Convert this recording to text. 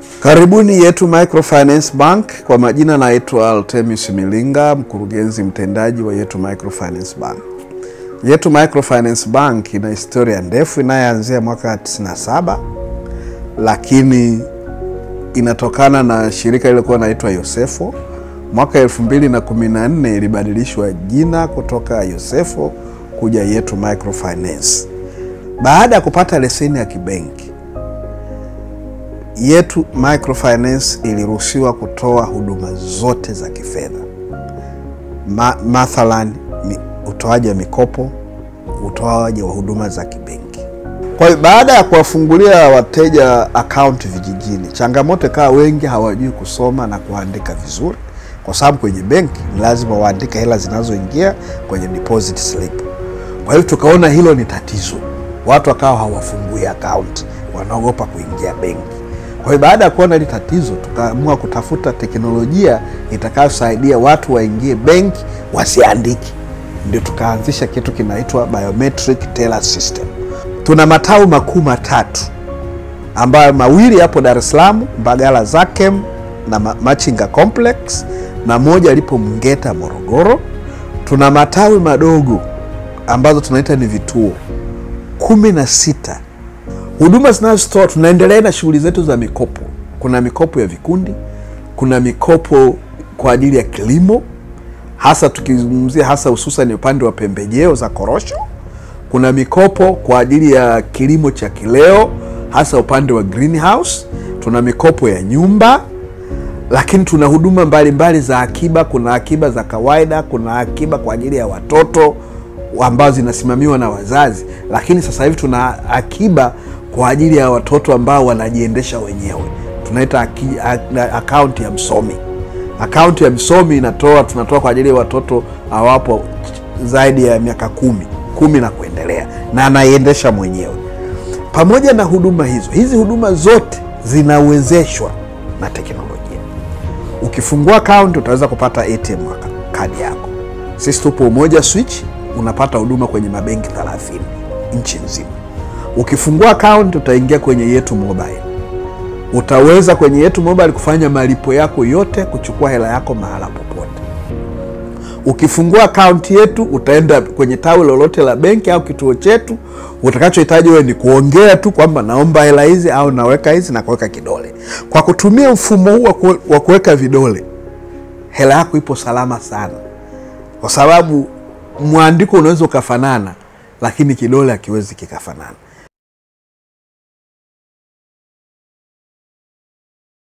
Karibuni Yetu Microfinance Bank. Kwa majina naitwa Altemis Milinga, mkurugenzi mtendaji wa Yetu Microfinance Bank. Yetu Microfinance Bank ina historia ndefu inayoanzia mwaka 97 lakini inatokana na shirika lililokuwa naitwa Yosefo. Mwaka 2014 ilibadilishwa jina kutoka Yosefo kuja Yetu Microfinance. Baada ya kupata leseni ya kibenki, Yetu Microfinance iliruhusiwa kutoa huduma zote za kifedha Ma, mathalan mi, utoaji wa mikopo, utoaji wa huduma za kibenki. Kwa hiyo baada ya kuwafungulia wateja akaunti vijijini, changamoto ikawa wengi hawajui kusoma na kuandika vizuri, kwa sababu kwenye benki ni lazima waandike hela zinazoingia kwenye deposit slip. Kwa hiyo tukaona hilo ni tatizo, watu wakawa hawafungui akaunti, wanaogopa kuingia benki. Kwa hiyo baada ya kuona hili tatizo, tukaamua kutafuta teknolojia itakayosaidia watu waingie benki wasiandike. Ndio tukaanzisha kitu kinaitwa biometric teller system. Tuna matawi makuu matatu ambayo mawili yapo Dar es Salaam, Mbagala Zakem na Machinga Complex, na moja lipo Mgeta Morogoro. Tuna matawi madogo ambazo tunaita ni vituo kumi na sita huduma zinazotoa. Tunaendelea na shughuli zetu za mikopo. Kuna mikopo ya vikundi, kuna mikopo kwa ajili ya kilimo, hasa tukizungumzia hasa hususan upande wa pembejeo za korosho. Kuna mikopo kwa ajili ya kilimo cha kileo, hasa upande wa greenhouse. Tuna mikopo ya nyumba, lakini tuna huduma mbalimbali za akiba. Kuna akiba za kawaida, kuna akiba kwa ajili ya watoto ambazo zinasimamiwa na wazazi, lakini sasa hivi tuna akiba kwa ajili ya watoto ambao wanajiendesha wenyewe, tunaita akaunti ya msomi. Akaunti ya msomi inatoa tunatoa kwa ajili ya watoto awapo zaidi ya miaka kumi kumi na kuendelea, na anaiendesha mwenyewe. Pamoja na huduma hizo, hizi huduma zote zinawezeshwa na teknolojia. Ukifungua akaunti utaweza kupata ATM kadi yako. Sisi tupo Umoja Switch, unapata huduma kwenye mabenki 30 nchi nzima. Ukifungua akaunti utaingia kwenye Yetu Mobile, utaweza kwenye Yetu Mobile kufanya malipo yako yote, kuchukua hela yako mahala popote. Ukifungua akaunti yetu utaenda kwenye tawi lolote la benki au kituo chetu. Utakachohitaji wewe ni kuongea tu kwamba naomba hela hizi au naweka hizi na kuweka kidole. Kwa kutumia mfumo huu wa kuweka vidole, hela yako ipo salama sana, kwa sababu mwandiko unaweza ukafanana, lakini kidole hakiwezi kikafanana.